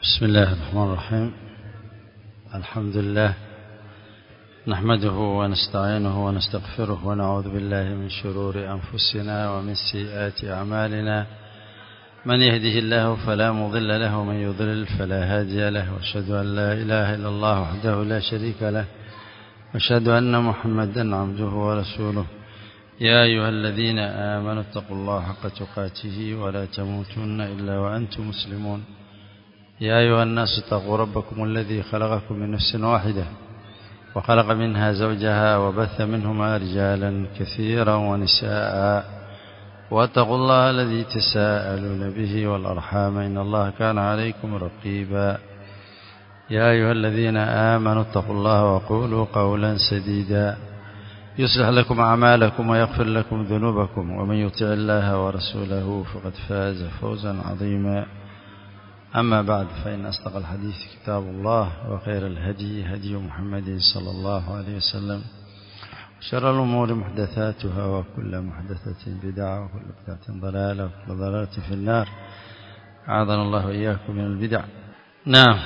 بسم الله الرحمن الرحيم الحمد لله نحمده ونستعينه ونستغفره ونعوذ بالله من شرور أنفسنا ومن سيئات أعمالنا من يهده الله فلا مضل له ومن يضلل فلا هادي له واشهد أن لا إله إلا الله وحده لا شريك له واشهد أن محمدا عبده ورسوله يا أيها الذين آمنوا اتقوا الله حق تقاته ولا تموتن إلا وأنتم مسلمون يا أيها الناس اتقوا ربكم الذي خلقكم من نفس واحدة وخلق منها زوجها وبث منهما رجالا كثيرا ونساء واتقوا الله الذي تساءلون به والأرحام إن الله كان عليكم رقيبا يا أيها الذين آمنوا اتقوا الله وقولوا قولا سديدا يصلح لكم أعمالكم ويغفر لكم ذنوبكم ومن يطع الله ورسوله فقد فاز فوزا عظيما أما بعد فإن أصدق الحديث كتاب الله وخير الهدي هدي محمد صلى الله عليه وسلم شر الأمور محدثاتها وكل محدثة بدعة وكل بدعة ضلالة وكل ضلالة في النار أعاذنا الله وإياكم من البدع نعم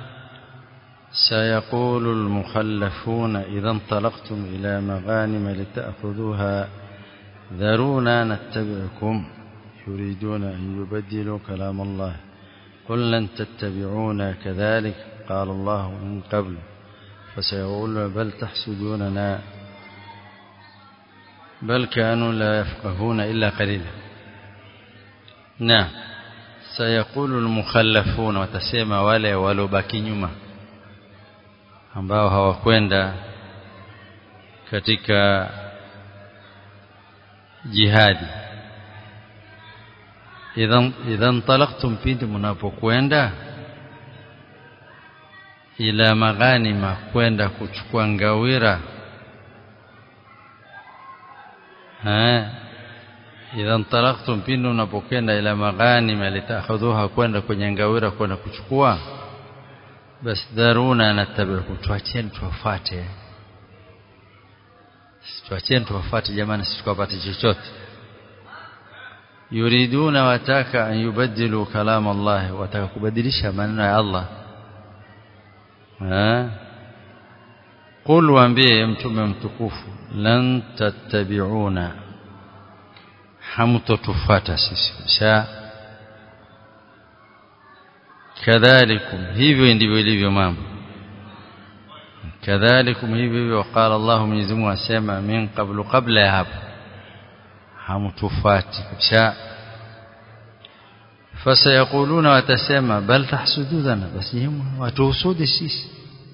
سيقول المخلفون إذا انطلقتم إلى مغانم لتأخذوها ذرونا نتبعكم يريدون أن يبدلوا كلام الله قل لن تتبعونا كذلك قال الله من قبل فسيقول بل تحسدوننا بل كانوا لا يفقهون إلا قليلا نعم سيقول المخلفون watasema wale walobaki nyuma ambao hawakwenda katika jihadi idhan idhan talaqtum pindi mnapokwenda ila maghanima kwenda kuchukua ngawira ha idhan talaqtum pindi mnapokwenda ila maghanima litakhudhuha kwenda kwenye ngawira kwenda kuchukua bas dharuna natabiku tuacheni tuwafuate tuacheni tuwafuate jamani situkapate chochote yuriduna wataka an yubaddilu kalam Allah wataka kubadilisha maneno ya Allah eh qul waambie mtume mtukufu lan tattabi'una hamtotufata sisi sha kadhalikum hivyo ndivyo ilivyo mambo kadhalikum hivyo hivyo qala Allah Mwenyezi Mungu asema min qablu qabla ya hapo hamtufati kabisa fasayaquluna watasema bal tahsuduna basi himu watuhusudi sisi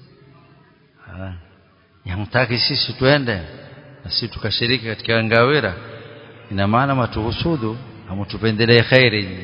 yamtaki sisi twende na sisi tukashiriki katika ngawira ina maana matuhusudu hamtupendelee khairi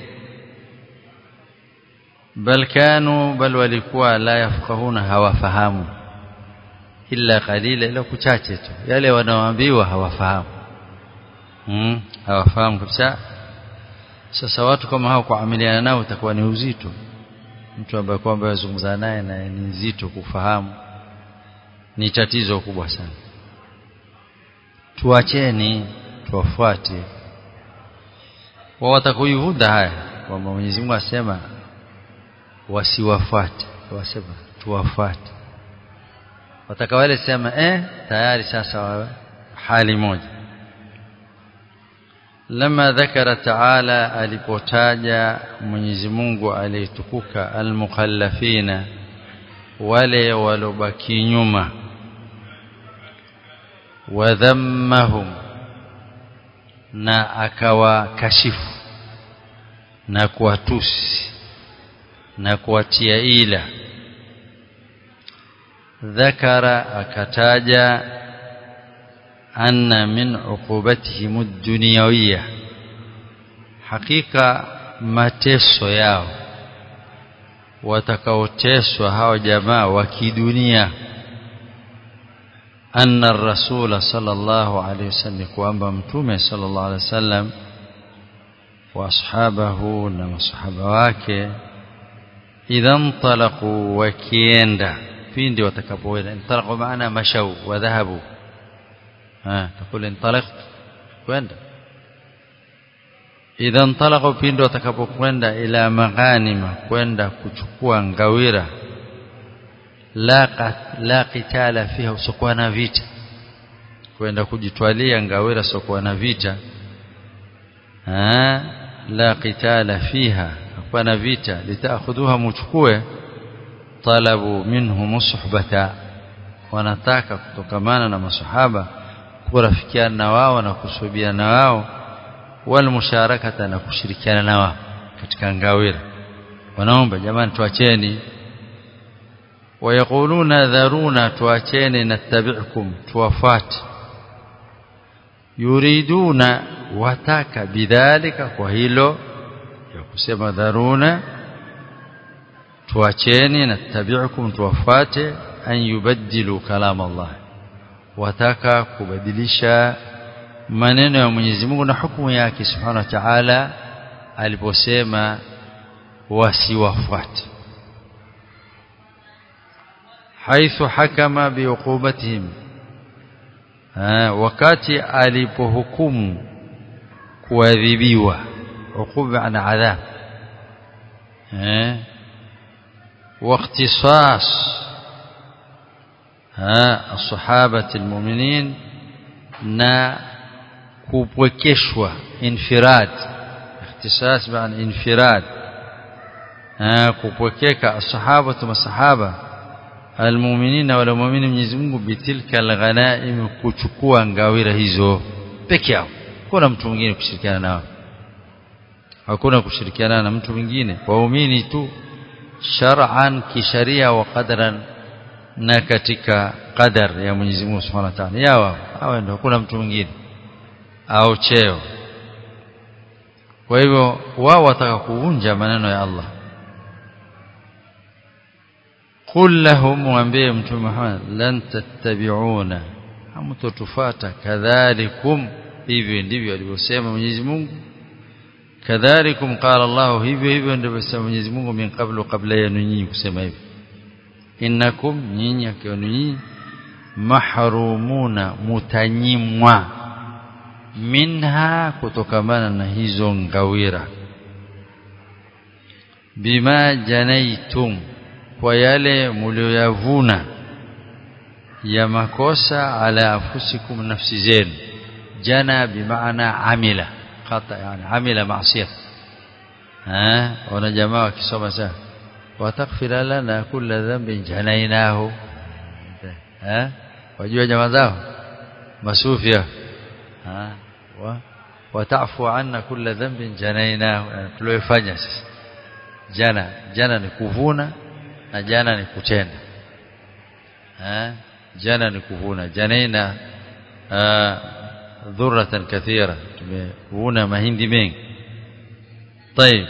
bal kanu bal walikuwa la yafqahuna hawafahamu illa qalila ila kuchache tu yale wanaoambiwa hawafahamu hmm, hawafahamu kabisa sasa watu kama hao kuamiliana nao itakuwa ni uzito mtu ambaye kwamba yazungumza naye na ni nzito kufahamu ni tatizo kubwa sana tuacheni tuwafuate wao watakuivuda haya kwamba Mwenyezi Mungu asema wasiwafuate wasema tuwafuate wataka wale sema eh tayari sasa hali moja lama dhakara taala alipotaja Mwenyezi Mungu aliyetukuka almukhallafina wale walobaki nyuma wadhammahum na akawakashifu na kuwatusi na kuwatia ila dhakara akataja anna min uqubatihim ad-dunyawiyya hakika mateso yao watakaoteswa hao jamaa wa kidunia anna ar-rasul sallallahu alayhi wasallam kwamba mtume sallallahu alayhi wasallam wa ashabahu na masahaba wake idhan talaqu wakienda pindi watakapoenda intalaqu maana mashau wa dhahabu ها تقول انطلقت kwenda idha ntalaqu pindo atakapokwenda ila maghanima kwenda kuchukua ngawira la la qitala fiha usokuwa na vita kwenda kujitwalia ngawira sokuwa na vita la qitala fiha hakuwa na vita litaakhudhuha muchukue talabu minhum suhbata wanataka kutokamana na masahaba kurafikiana na wao na kusubiana na wao wal musharakata na kushirikiana na wao katika ngawira wanaomba jamani tuacheni wayakuluna dharuna tuacheni nattabi'kum tuwafati yuriduna wataka bidhalika kwa hilo ya kusema dharuna tuacheni nattabi'kum tuwafate an yubaddilu kalam Allah wataka kubadilisha maneno ya Mwenyezi Mungu na hukumu yake Subhanahu wa Ta'ala aliposema wasiwafuate haithu hakama biuqubatihim wakati alipohukumu kuadhibiwa uquba ana adhab eh واختصاص ها الصحابه المؤمنين na kupwekeshwa infirad ikhtisas ba'an infirad kupwekeka ashabatu masahaba almu'minina wal mu'minin Mwenyezi Mungu bitilka alghanaim kuchukua ngawira hizo peke yao kuna mtu mwingine kushirikiana nao hakuna kushirikiana na mtu mwingine waumini tu shar'an kisharia wa qadaran na katika qadar ya Mwenyezi Mungu Subhanahu wa Ta'ala yao hawa ndio hakuna mtu mwingine au cheo kwa hivyo wao wataka kuvunja maneno ya Allah qul lahum mwambie mtume Muhammad lan tattabi'una hamtotufata kadhalikum hivyo ndivyo alivyosema Mwenyezi Mungu kadhalikum qala Allah hivyo hivyo ndivyo sema Mwenyezi Mungu min qablu qabla yenu nyinyi kusema hivyo innakum nyinyi akiwa nyinyi mahrumuna mutanyimwa minha kutokamana na hizo ngawira bima janaitum kwa yale mlioyavuna ya makosa ala afusikum nafsi zenu jana bimaana amila khata yani amila maasiya eh wana jamaa wakisoma sana wataghfir lana kulla dhanbin janainahu eh wajua jamaa zao masufia eh wa watafu anna kulla dhanbin janainahu tuliofanya sisi jana jana ni kuvuna na jana ni kutenda eh jana ni kuvuna janaina dhurratan kathira tumevuna mahindi mengi طيب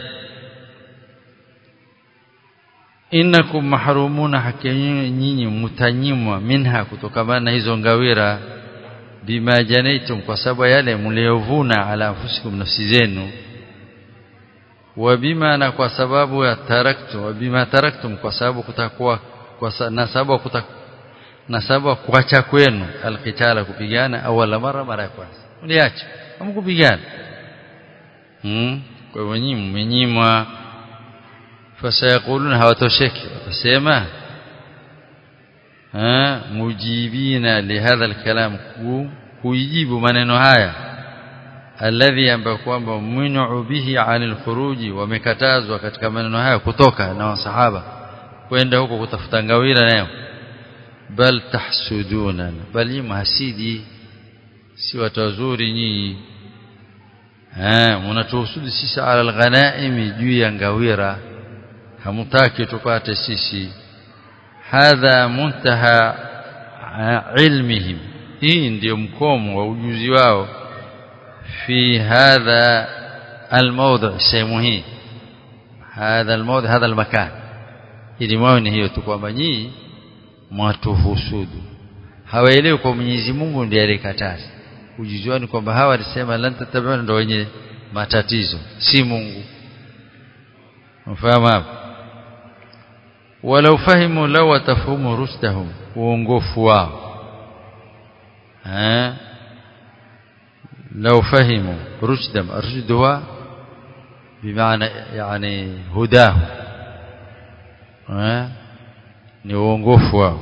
innakum mahrumuna hakika nyinyi mtanyimwa minha kutokana na hizo ngawira bima janaitum kwa sababu yale mliovuna ala anfusikum nafsi zenu wa bima na kwa sababu ya taraktu wa bima taraktum kwa sababu kutakuwa kwa na sababu kutakuwa na sababu kuacha kwenu alqitala kupigana awala mara mara ya kwanza mliacha hamkupigana hmm kwa hivyo nyinyi mmenyimwa fasayaquluna hawatosheki watasema ha mujibina lihadha alkalam kuijibu maneno haya alladhi ambayo kwamba minu bihi anil khuruji wamekatazwa katika maneno haya kutoka na wasahaba kwenda huko kutafuta ngawira nayo bal tahsuduna bali mahasidi si watu wazuri nyinyi eh mnatuhusudi sisi ala alghanaimi juu ya ngawira hamtaki tupate sisi hadha muntaha ilmihim hii ndio mkomo wa ujuzi wao fi hadha الموضع sehemu hii hadha الموضع hadha المكان ili mwao ni hiyo tu kwamba nyinyi mwatuhusudu hawaelewi kwa Mwenyezi Mungu ndiye alikataza ujuzi wao ni kwamba hawa walisema lan tatabiuna ndio wenye matatizo si Mungu mfahamu hapo walau fahimu law watafahamu rusdahum uongofu wao eh law fahimu rusdam rushd huwa bimaana yani hudahu ni uongofu wao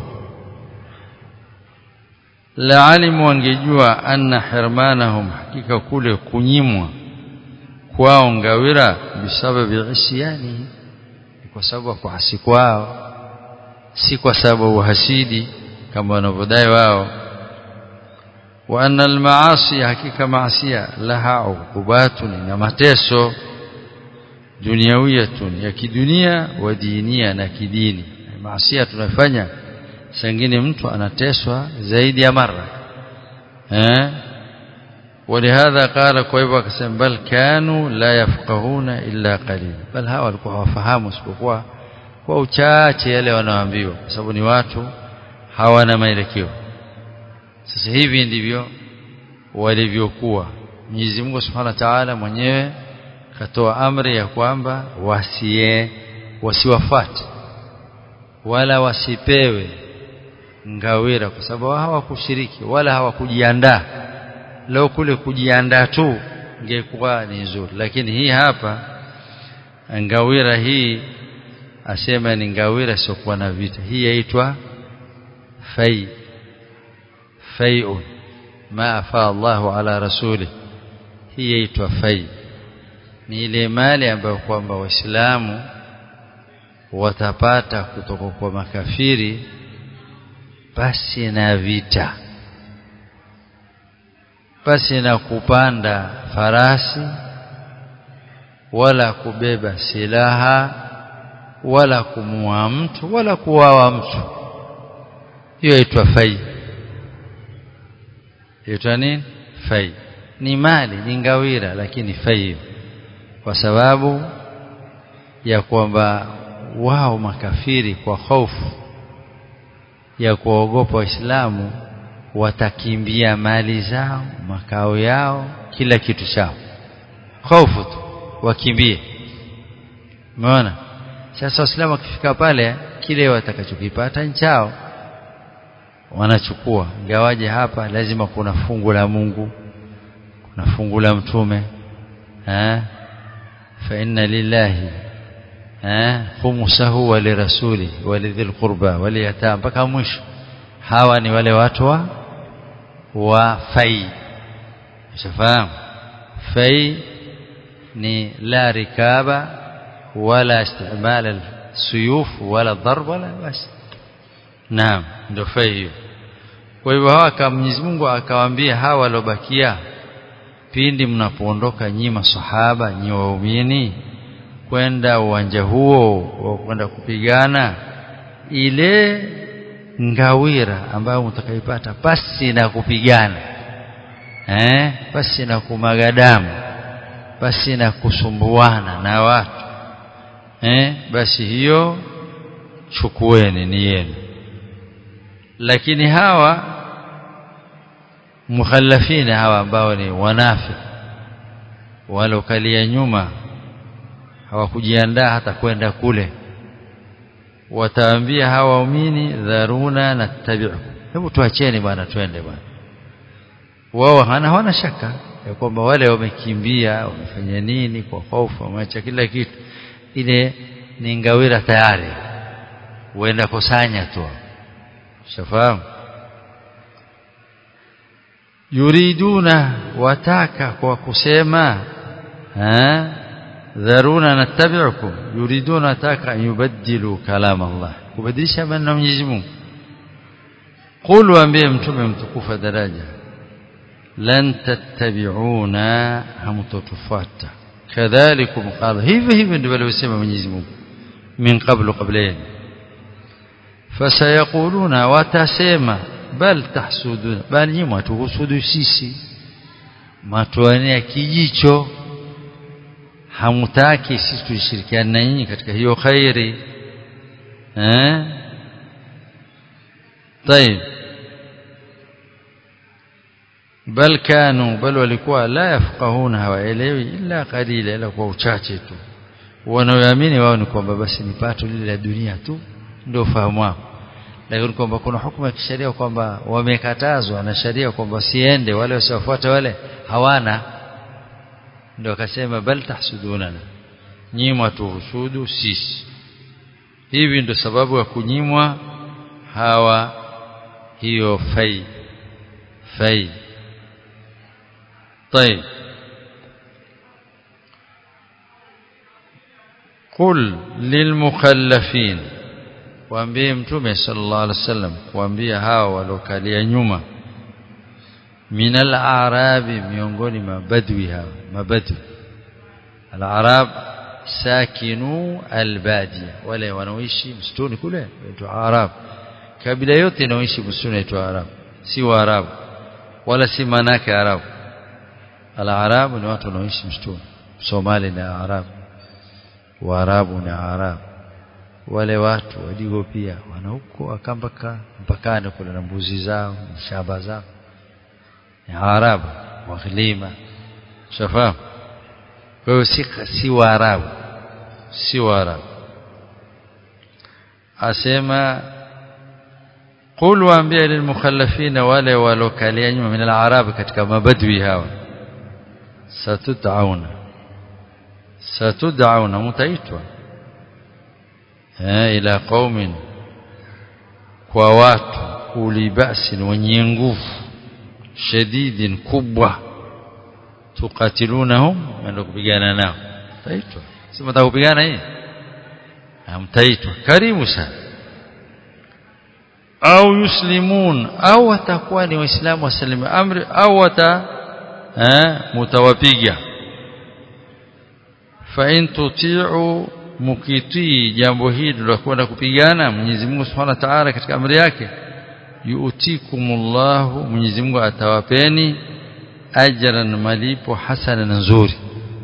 la alimu wangejua anna hirmanahum hakika kule kunyimwa kwao ngawira bisababi isyani kwa sababu ya kuhasi kwao si kwa sababu uhasidi kama wanavyodai wao wa anna almaasi hakika maasia laha uqubatun na mateso duniawiyatun ya kidunia wa dinia na kidini maasia tunafanya sangine mtu anateswa zaidi ya mara eh ولهذا قال كويبا كسم بل كانوا لا يفقهون إلا قليلا بل هاو walikuwa hawafahamu isipokuwa kwa uchache yale wanaoambiwa kwa sababu ni watu hawana maelekeo sasa hivi ndivyo walivyokuwa Mwenyezi Mungu Subhanahu wa Ta'ala mwenyewe katoa amri ya kwamba wasie wasiwafate wala wasipewe ngawira kwa sababu hawakushiriki wala hawakujiandaa leo kule kujiandaa tu ingekuwa ni nzuri lakini hii hapa ngawira hii asema ni ngawira siokuwa na vita hii yaitwa fai fai'un ma afa Allahu ala rasuli hii yaitwa fai ni ile mali ambayo kwamba waislamu watapata kutoka kwa makafiri basi na vita basi na kupanda farasi wala kubeba silaha wala kumua mtu wala kuwawa mtu hiyo itwa fai itwa nini fai ni mali ni ngawira lakini fai kwa sababu ya kwamba wao makafiri kwa hofu ya kuogopa waislamu watakimbia mali zao makao yao kila kitu chao hofu tu wakimbie umeona sasa waislamu wakifika pale kile watakachokipata nchao wanachukua ingawaje hapa lazima kuna fungu la Mungu kuna fungu la mtume eh fa inna lillahi eh khumsahu wa lirasuli wa lidhil qurba wal yatam mpaka mwisho hawa ni wale watu wa wa fai ushafahamu fai ni la rikaba wala istimal suyuf wala darb wala bas naam ndio fai hiyo kwa hivyo hawa Mwenyezi Mungu akawaambia hawa waliobakia pindi mnapoondoka nyi masahaba nyi waumini kwenda uwanja huo wa kwenda kupigana ile ngawira ambayo mtakaipata pasi na kupigana eh pasi na kumaga damu pasi na kusumbuana na watu eh basi hiyo chukueni ni yenu lakini hawa mukhallafina hawa ambao ni wanafiki walokalia nyuma hawakujiandaa hata kwenda kule wataambia hawa waumini dharuna nattabi'u hebu tuacheni bwana twende bwana wao hana hawana shaka ya kwamba wale wamekimbia wamefanya nini kwa hofu wameacha kila kitu ile ni ngawira tayari huenda kusanya tu shafahamu yuriduna wataka kwa kusema ha dharuna nattabi'ukum yuriduna wataka an yubaddilu kalam Allah kubadilisha maneno ya Mwenyezi Mungu qul waambie mtume mtukufu daraja lan tattabi'una hamtutufuata kadhalikum qala hivi hivi ndivyo alivyosema Mwenyezi Mungu min qablu qablayn fasayaquluna watasema bal tahsuduna bali nyinyi mwatuhusudu sisi matuanea kijicho hamutaki sisi tushirikiane na nyinyi katika hiyo khairi eh طيب bal kanu bal walikuwa la yafqahuna hawaelewi illa qalila ila kwa uchache tu wanaoamini wao ni kwamba basi ni pato lile la dunia tu ndio fahamu wao lakini kwamba kuna hukumu ya kisheria kwamba wamekatazwa na sheria kwamba siende wale wasiwafuate wale hawana ndio akasema bal tahsudunana nyimwa tuhusudu sisi hivi ndio sababu ya kunyimwa hawa hiyo fai fai طيب قل للمخلفين waambie mtume sallallahu alaihi wasallam kuambia hao walokalia nyuma minal arabi miongoni mabadwi hao mabadwi al-arab sakinu al-badia wale wanaoishi msituni kule waitwa arab kabila yote inaoishi msituni inaitwa arab si waarabu wala si manake arabu al-arab ni watu wanaoishi msituni somali ni arab waarabu ni arab wale watu wadigo pia wana huko akambaka mpakani kule na mbuzi zao shamba zao ni arabu wakilima shafahamu kwa hiyo si si waarabu si waarabu asema قل waambie lilmukhallafina wale walokalia nyuma min al-arab katika mabadwi hawa satud'auna satud'auna mutaitwa ila qaumin kwa watu uli ba'sin wenye nguvu shadidin kubwa tukatilunahum ndio kupigana nao taitwa sema takupigana hii hamtaitwa karibu sana au yuslimun au watakuwa ni waislamu wasalimu amri au wata eh mutawapiga fa in tuti'u mukitii jambo hili la kwenda kupigana Mwenyezi Mungu Subhanahu wa Ta'ala katika amri yake yuutikumullahu Mwenyezi Mungu atawapeni ajran malipo hasana nzuri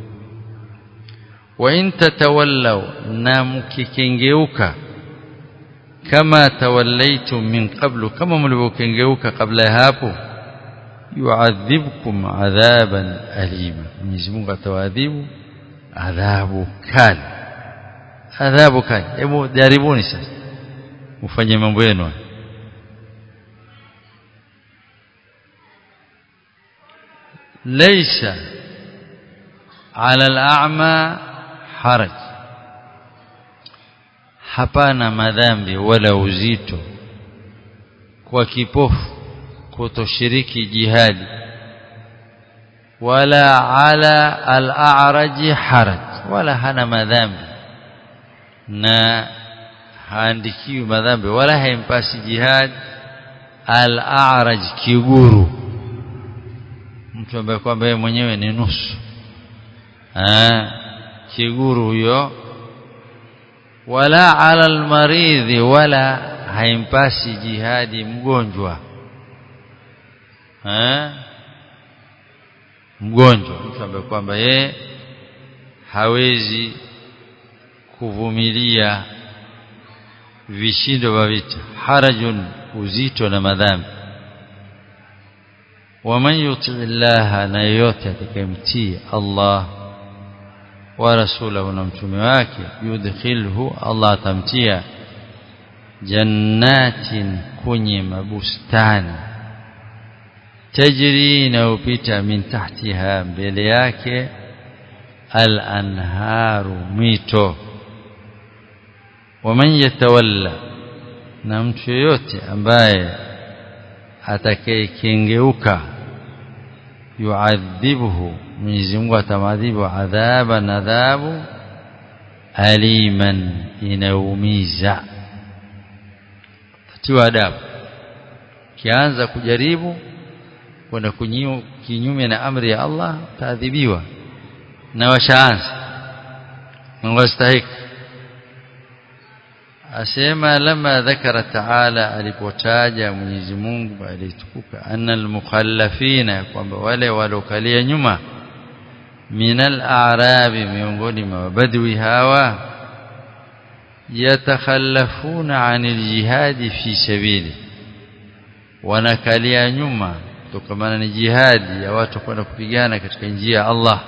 wa in tatawallaw na mkikengeuka kama tawallaitum min qablu kama mlivyokengeuka kabla ya hapo yu'adhibkum adhaban alima Mwenyezi Mungu atawaadhibu adhabu kali adhabu kali hebu jaribuni sasa ufanye mambo yenu ليس على الأعمى حرج hapana madhambi wala uzito kwa kipofu kutoshiriki jihadi wala ala al-a'raji haraj wala hana madhambi na haandikiwi madhambi wala haimpasi jihad al-a'raj kiguru mtu ambaye kwamba yeye mwenyewe ni nusu ah kiguru huyo wala ala almaridhi wala haimpasi jihadi mgonjwa eh mgonjwa mtu ambaye kwamba yeye hawezi kuvumilia vishindo vya vita harajun uzito na madhambi waman yuti llaha na yote atakayemtii Allah wa rasulahu na mtume wake yudkhilhu Allah atamtia jannatin kwenye mabustani tajri inayopita min tahtiha mbele yake al-anharu mito waman yatawalla na mtu yoyote ambaye atakayekengeuka yuadhibuhu Mwenyezi Mungu atamadhibu adhaban adhabu aliman inaumiza tatiwa adabu kianza kujaribu kwenda kinyume na amri ya Allah taadhibiwa na washaanza Mungu astahiki asema lama dhakara taala alipotaja Mwenyezi Mungu alitukuka anna almukhallafina kwamba wale walokalia nyuma minal a'rabi miongoni mwa badwi hawa yatakhallafuna anil jihadi fi sabili wanakalia nyuma kutokana na jihadi ya watu kwenda kupigana katika njia ya Allah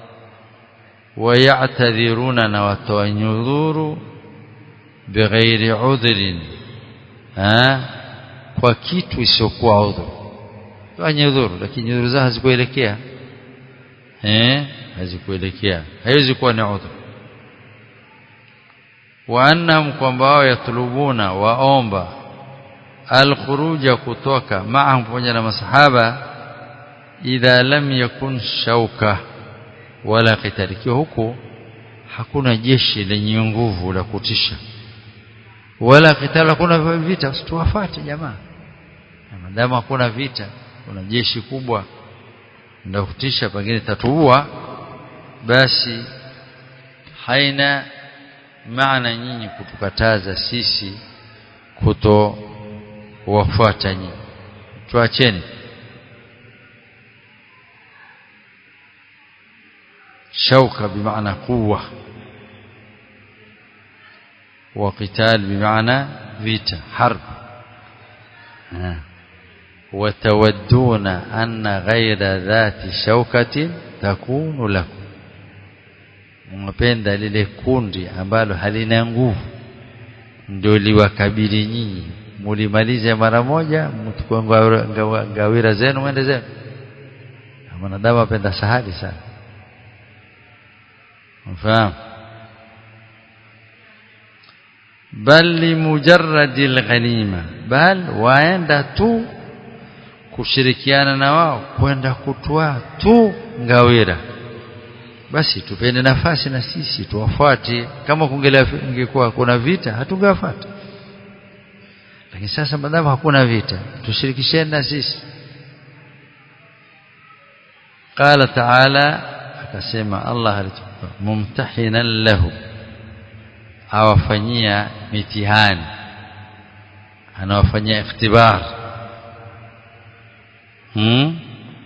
wayatadhiruna na watoa nyudhuru bighairi udhrin ha kwa kitu isiokuwa udhuru fanya udhuru lakini udhuru zao hazikuelekea eh hazikuelekea haiwezi kuwa ni udhuru wa annahum kwamba wao yatlubuna waomba alkhuruja kutoka maahum pamoja na masahaba idha lam yakun shauka wala qitali kiwa huko hakuna jeshi lenye nguvu la kutisha wala qitali hakuna vita tuwafuate jamaa maadamu hakuna vita kuna jeshi kubwa ndio kutisha pengine tatuua basi haina maana nyinyi kutukataza sisi kuto wafuata nyinyi tuacheni شوكة بمعنى قوة وقتال بمعنى فيتا حرب وتودون أن غير ذات شوكة تكون لكم mnapenda lile kundi ambalo halina nguvu ndio liwakabili nyinyi mulimalize mara moja mtukue ngawira zenu mwende zenu mwanadamu apenda sahali sana mfahamu bal limujarradi alghanima bal waenda tu kushirikiana na wao kwenda kutwaa tu ngawira basi tupende nafasi na sisi tuwafuate kama kungekuwa kuna vita hatungewafuata lakini sasa madhabu hakuna vita tushirikisheni na sisi qala ta'ala akasema Allah alitupa mumtahinan lahu awafanyia mitihani anawafanyia ikhtibar hmm?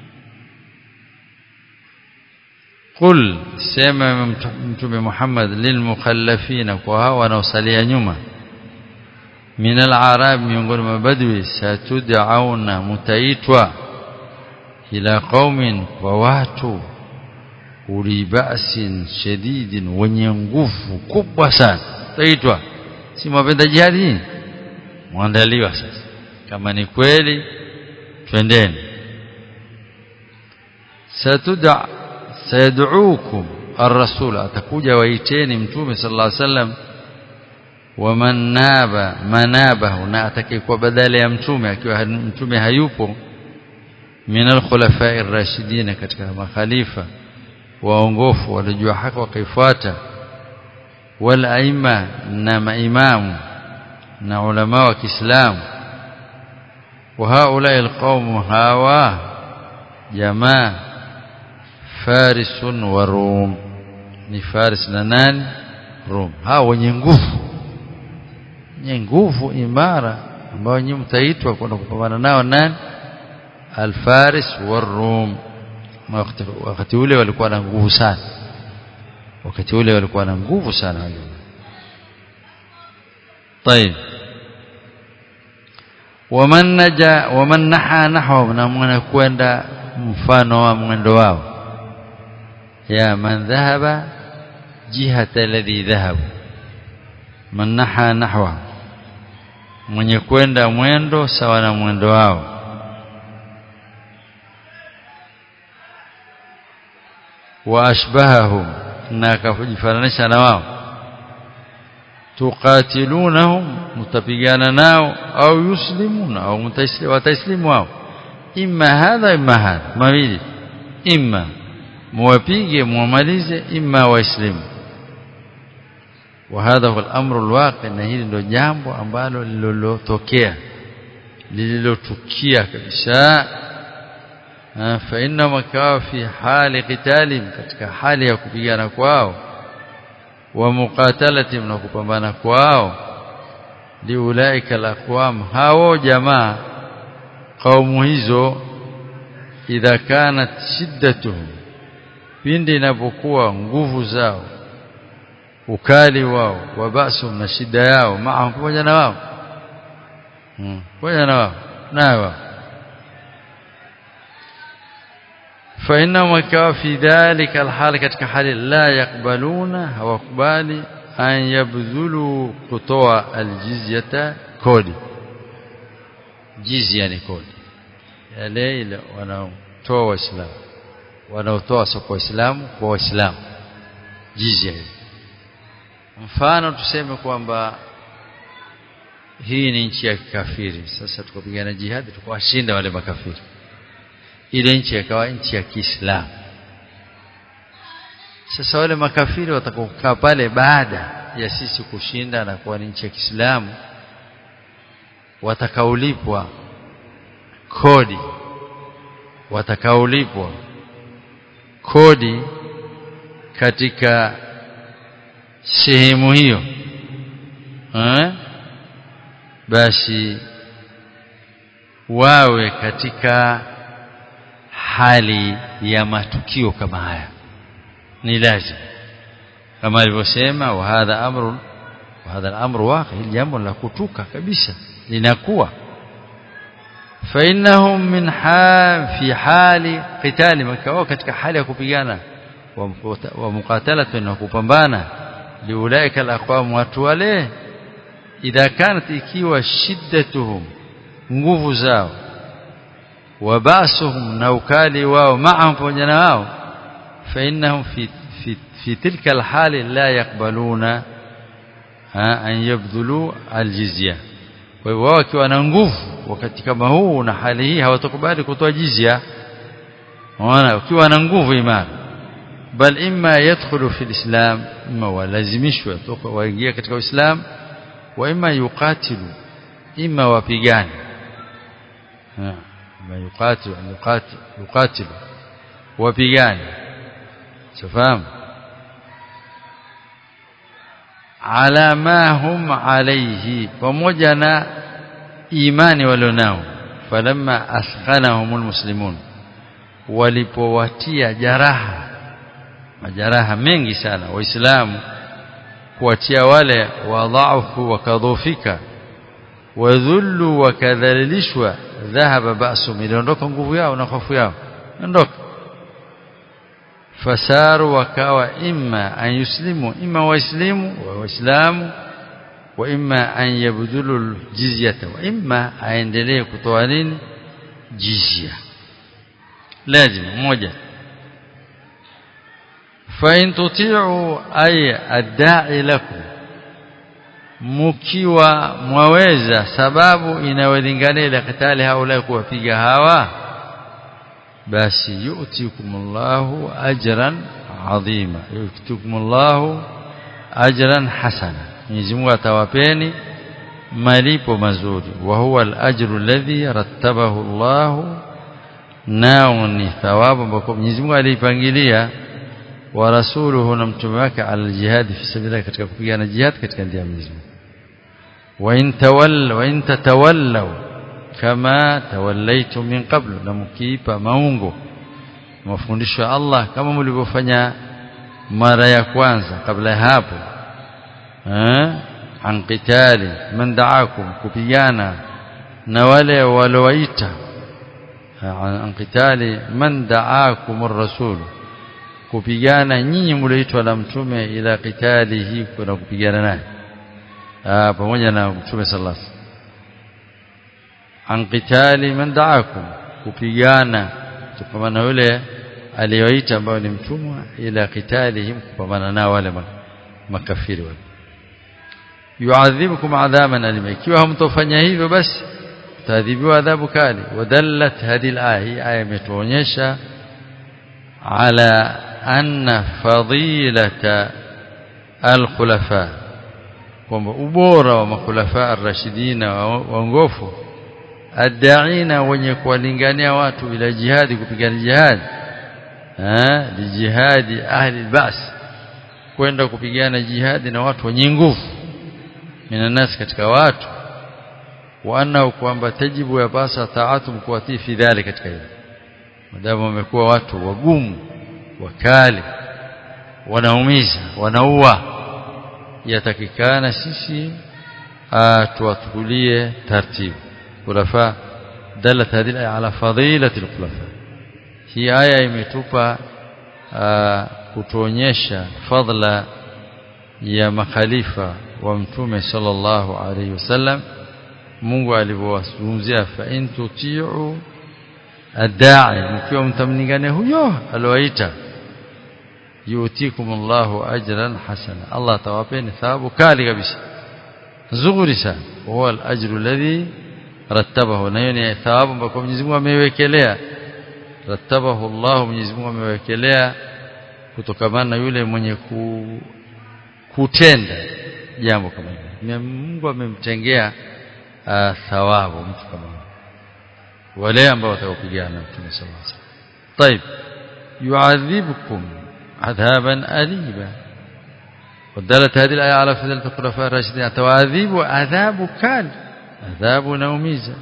قل سما متوم محمد للمخلفين kwa hao wanaosalia nyuma min al-arab miongoni mwa badwi satud'auna mutaitwa ila qaumin wa watu uli ba'sin shadidin wenye nguvu kubwa sana taitwa si mapenda jihadi muandaliwa sasa kama ni kweli twendeni satud'a sayad'ukum ar-rasul atakuja waiteni mtume sallallahu alaihi wasallam waman naba manabahu na atakayekuwa badala ya mtume akiwa mtume hayupo min al-khulafa'i ar-rashidin katika makhalifa waongofu walijua haki wakaifuata wal aima na maimamu na ulama wa Kiislamu wa haula alqaum hawa jamaa farisun wa rum ni faris na nani rum hawa wenye nguvu wenye nguvu imara ambao nyinyi mtaitwa kwenda kupambana nao nani alfaris wa rum wakati ule walikuwa na nguvu sana wakati ule walikuwa na nguvu sana wale طيب waman naja waman naha nahwa na mwana kwenda mfano wa mwendo wao ya man dhahaba jihata alladhi dhahabu man naha nahwa mwenye kwenda mwendo sawa na mwendo wao wa ashbahahum na akajifananisha na wao tuqatilunahum mutapigana nao au yuslimuna au wataislimu wao imma hadha imma hadha mawili imma muwapige muwamalize imma waislimu وهذا هو الامر الواقع na hili ndio jambo ambalo lililotokea lililotukia kabisa fa inna makawa fi hali qitalin katika hali ya kupigana kwao wa muqatalatim na kupambana kwao liulaika alaqwam hao jamaa kaumu hizo idha kanat shiddatuhum pindi inapokuwa nguvu zao ukali wao wabasu na shida yao maa pamoja na wao pamoja na wao nayo wao فإنهم كانوا في ذلك الحال katika hali la yakbaluna hawakubali an yabdhulu kutoa aljizyata kodi jizya ni kodi yale ile wanaotoa waislamu wanaotoa soko waislamu kwa waislamu jizya mfano tuseme kwamba hii ni nchi ya kikafiri sasa tukapigana jihadi tukawashinda wale makafiri ile nchi ikawa nchi ya Kiislamu sasa wale makafiri watakokaa pale baada ya sisi kushinda na kuwa ni nchi ya Kiislamu watakaolipwa kodi watakaolipwa kodi katika sehemu hiyo eh? basi wawe katika hali ya matukio kama haya ni lazima kama alivyosema wa hadha amru wa hadha al-amru waqi hili jambo la kutuka kabisa linakuwa فإنهم من حال في حال قتال مكوا katika hali ya kupigana wa muqatalatu na kupambana liulaika alaqwam watu wale idha kanat ikiwa shiddatuhum nguvu zao wabasuhum na ukali wao maahum pamoja na wao فإنهم في في في تلك الحال لا يقبلون أن يبذلوا الجزية kwa hivyo wao wakiwa na nguvu wakati kama huu na hali hii hawatakubali kutoa jizya unaona ukiwa na nguvu imara bal imma yadkhulu fi alislam imma walazimishwa toka waingia katika uislam wa imma yuqatilu imma wapigane ma yuqatilu yuqatilu yuqatilu wapigane safahamu ala ma hum alayhi pamoja na imani walionao falamma asqanahumul muslimun walipowatia jaraha majaraha mengi sana waislamu kuwatia wale wadhaifu wakadhofika wadhullu wakadhalilishwa dhahaba ba'su miliondoka nguvu yao na hofu yao ondoka fasaru wakawa imma an yuslimu imma waislimu wa waislamu wa imma an yabdulu jizyata wa imma aendelee kutoa nini jizya lazima moja fa in tuti'u ay adda'i lakum mkiwa mwaweza sababu inawalingania ila kitali haula kuwapiga hawa basi yu'tikumullahu ajran adhima yu'tikumullahu ajran hasana Mwenyezi Mungu atawapeni malipo mazuri wa huwa al-ajru alladhi rattabahu Allah nao ni thawabu ambako Mwenyezi Mungu aliipangilia wa rasuluhu na mtume wake ala jihad fi sabilillah katika kupigana jihad katika njia ya Mwenyezi Mungu wa in tawalla wa in tatawallaw kama tawallaitum min qablu na mkiipa maungo mafundisho ya Allah kama mlivyofanya mara ya kwanza kabla hapo eh an qitali man da'akum kupigana na wale waliowaita an qitali man da'akum ar-rasul kupigana nyinyi mlioitwa na mtume ila qitalihi kuna kupigana naye pamoja na mtume sallallahu alaihi an qitali man da'akum kupigana kupambana yule aliyoita ambao ni mtumwa ila qitalihim kupambana nao wale makafiri wale yuadhibukum adhaban alima ikiwa hamtofanya hivyo basi taadhibiwa adhabu kali wadallat hadhihi alaya aya imetuonyesha ala anna fadilata alkhulafa kwamba ubora wa makhulafa ar-rashidina waongofu addaina wenye kuwalingania watu ila jihadi kupigana jihadi eh lijihadi ahli albas kwenda kupigana jihadi na watu wenye nguvu minanas katika watu wa anna kwamba tajibu ya basa taatum kuwatii fi dhalik katika hilo madamu wamekuwa watu wagumu wakali wanaumiza wanaua yatakikana sisi tuwatukulie taratibu khulafa dalat hadhihi aya ala fadilati alkhulafa hii aya imetupa kutuonyesha fadla ya makhalifa wa mtume sallallahu alayhi wasallam Mungu alivyowazungumzia fa in tuti'u adda'i mkiwa mtamlingania huyo alioita yutikumullahu ajran hasana Allah tawapeni thawabu kali kabisa nzuri sana huwa al-ajru alladhi rattabahu na hiyo ni thawabu ambayo Mwenyezi Mungu ameiwekelea rattabahu Allah Mwenyezi Mungu amewekelea kutokamana na yule mwenye ku, kutenda jambo kama hilo Mungu amemtengea uh, thawabu mtu kama huyo wale ambao watakupigana Mtume sallallahu alaihi wasallam طيب يعذبكم عذابا أليما ودلت هذه الآية على فضيلة الخلفاء الراشدين تعذيب عذاب كان عذاب نوميزا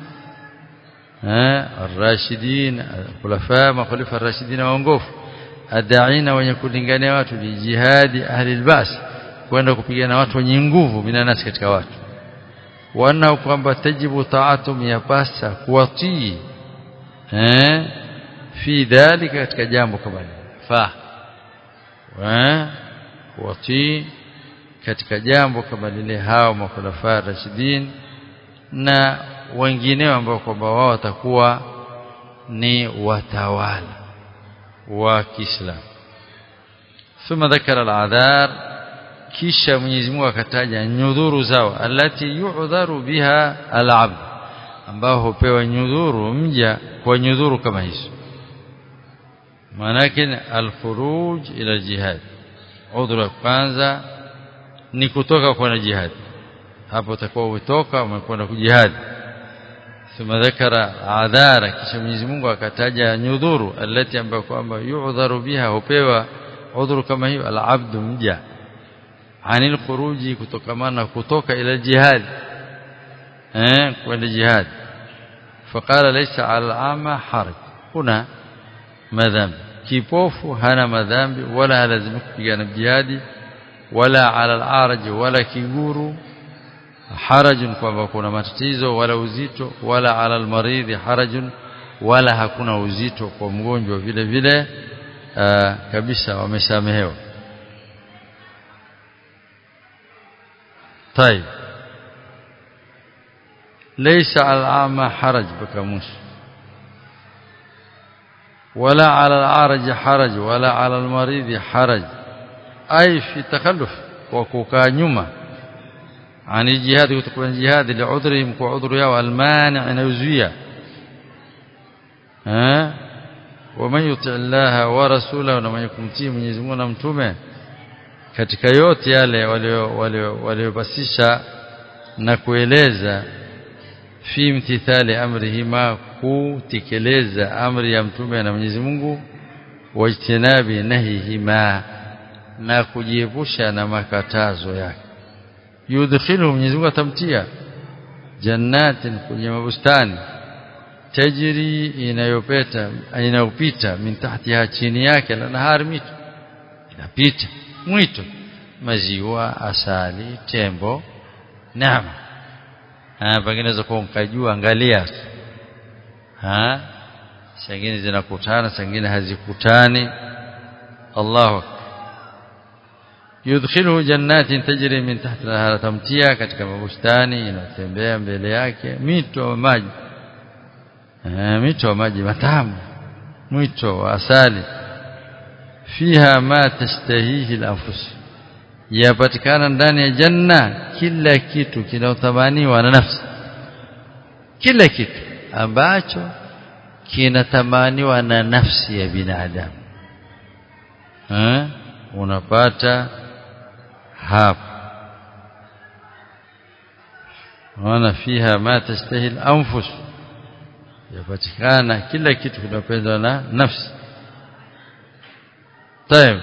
الراشدين الخلفاء مخلفة الراشدين وانقوف الداعين wenye kulingania watu lijihadi ahli albas kwenda kupigana watu wenye nguvu binanasi katika watu wana kwamba tajibu taatum yapasa kuwatii eh fi dhalika katika jambo kama hili fa wa kuwatii katika jambo kama lile hao makhulafa rashidin na wengineo ambao kwamba wao watakuwa ni watawala wa Kiislamu ثم ذكر العذار kisha Mwenyezi Mungu akataja nyudhuru zao alati yu'dharu biha al-'abd ambao hupewa nyudhuru mja kwa nyudhuru kama hizo manake al-khuruj ila jihad udhuru kwanza ni kutoka kwa jihad hapo utakuwa umetoka umekwenda kujihad thumma dhakara adhara kisha Mwenyezi Mungu akataja nyudhuru alati ambayo kwamba yu'dharu biha hupewa udhuru kama hiyo al-'abd mja anil khuruji kutokamana kutoka ila jihad eh kwenda jihad faqala laysa al-ama haraj kuna madhambi kipofu hana madhambi wala lazima kupigana jihadi wala ala al-araj wala kiguru harajun kwamba kuna matatizo wala uzito wala ala al-maridhi harajun wala hakuna uzito kwa mgonjwa vile vile kabisa wamesamehewa طيب ليس على الأعمى حرج بكموس ولا على العارج حرج ولا على المريض حرج أي في تخلف وكوكا نيوما عن الجهاد وتكون الجهاد لعذرهم كعذر يا المانع نوزيا ها ومن يطع الله ورسوله ومن يكمتي من يزمون متومه katika yote yale waliopasisha na kueleza fi mtithali amrihima kutekeleza amri ya mtume na Mwenyezi Mungu wajtinabi nahihima na kujiepusha na makatazo yake yudkhilu Mwenyezi Mungu atamtia jannatin kwenye mabustani tajiri inayopita inayopita min tahtiha chini yake la nahar mito inapita mwito maziwa asali tembo nyama ah pengine za kumkajua angalia ha sangine zinakutana sangine hazikutani Allahu yudkhiluhu jannatin tajri min tahtiha tamtia katika mabustani inatembea mbele yake mito wa maji mito wa maji matamu mwito wa asali fiha ma tastahihi al-anfus yapatikana ndani ya janna kila kitu kinaothamaniwa na nafsi kila kitu ambacho kinatamaniwa na nafsi ya binadamu eh unapata hapo wana fiha ma tastahi al-anfus yapatikana kila kitu kinapendwa na nafsi طيب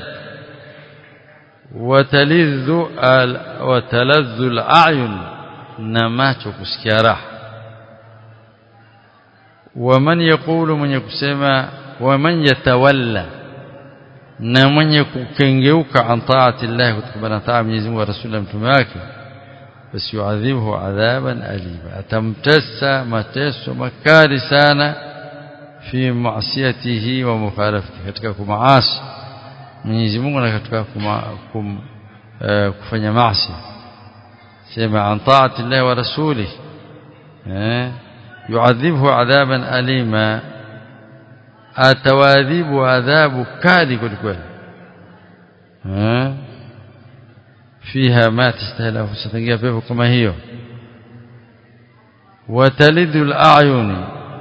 وتلذ وتلذ الاعين نماcho kusikia raha ومن يقول من يكسما ومن يتولى na mwenye kukengeuka an taati Allah kutokana taa Mwenyezi Mungu Rasulullah mtume wake basi yuadhibuhu adhaban alima atamtasa mateso makali sana fi maasiyatihi wa mukhalafati katika kumaasi Mwenyezi Mungu na katika kum, uh, kufanya maasi sema an taati Allah wa rasulih eh yuadhibuhu adhaban alima atawadhibu adhabu kali kwelikweli fiha ma tastahil anfus tangia pepo kama hiyo watalidu al-ayuni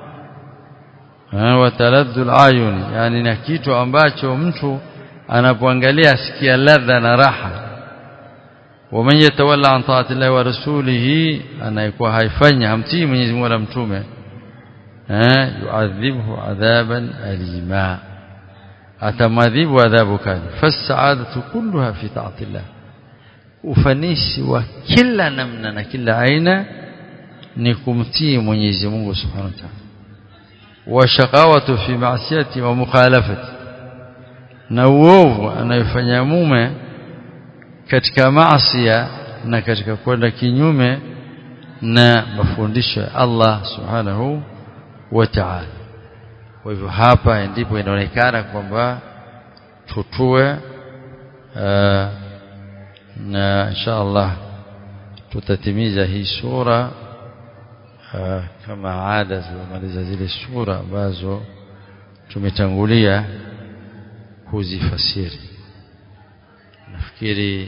wataladdu al-ayuni yani na kitu ambacho mtu anapoangalia asikia ladha na raha ومن يتولى عن طاعه الله ورسوله anayekuwa haifanya hamtii Mwenyezi Mungu na mtume eh yuadhibhu adhaban alima atamadhibu adhabu kali fasaadatu kulluha fi ta'atillah ufanisi wa kila namna na kila aina ni kumtii Mwenyezi Mungu Subhanahu wa Ta'ala wa shaqawatu fi ma'siyati wa mukhalafati na uovu anayofanya mume katika maasiya na katika kwenda kinyume na mafundisho ya Allah Subhanahu wa Ta'ala kwa hivyo hapa ndipo inaonekana kwamba tutue uh, na insha Allah tutatimiza hii sura uh, kama ada zilizomaliza zile sura ambazo tumetangulia kuzifasiri nafikiri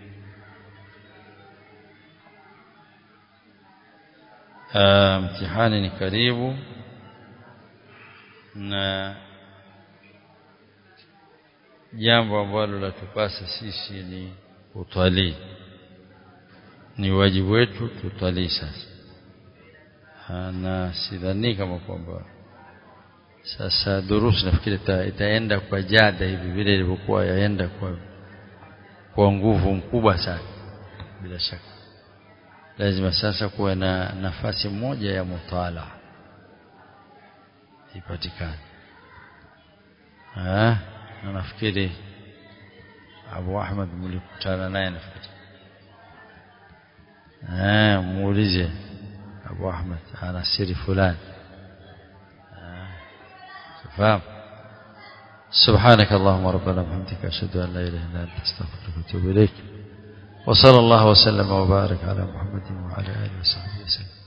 uh, mtihani ni karibu na jambo ambalo latupasa sisi ni utalii ni wajibu wetu tutalii sasa na sidhani kama kwamba sasa durusu nafikiri ita, itaenda kwa jada hivi vile ilivyokuwa yaenda kwa kwa nguvu mkubwa sana bila shaka lazima sasa kuwe na nafasi moja ya mutala ipatikane na nafikiri Abu Ahmad mlikutana naye nafikiri eh muulize Abu Ahmad ana siri fulani فاهم سبحانك اللهم ربنا وبحمدك اشهد ان لا اله الا انت استغفرك واتوب اليك وصلى الله وسلم وبارك على محمد وعلى اله وصحبه وسلم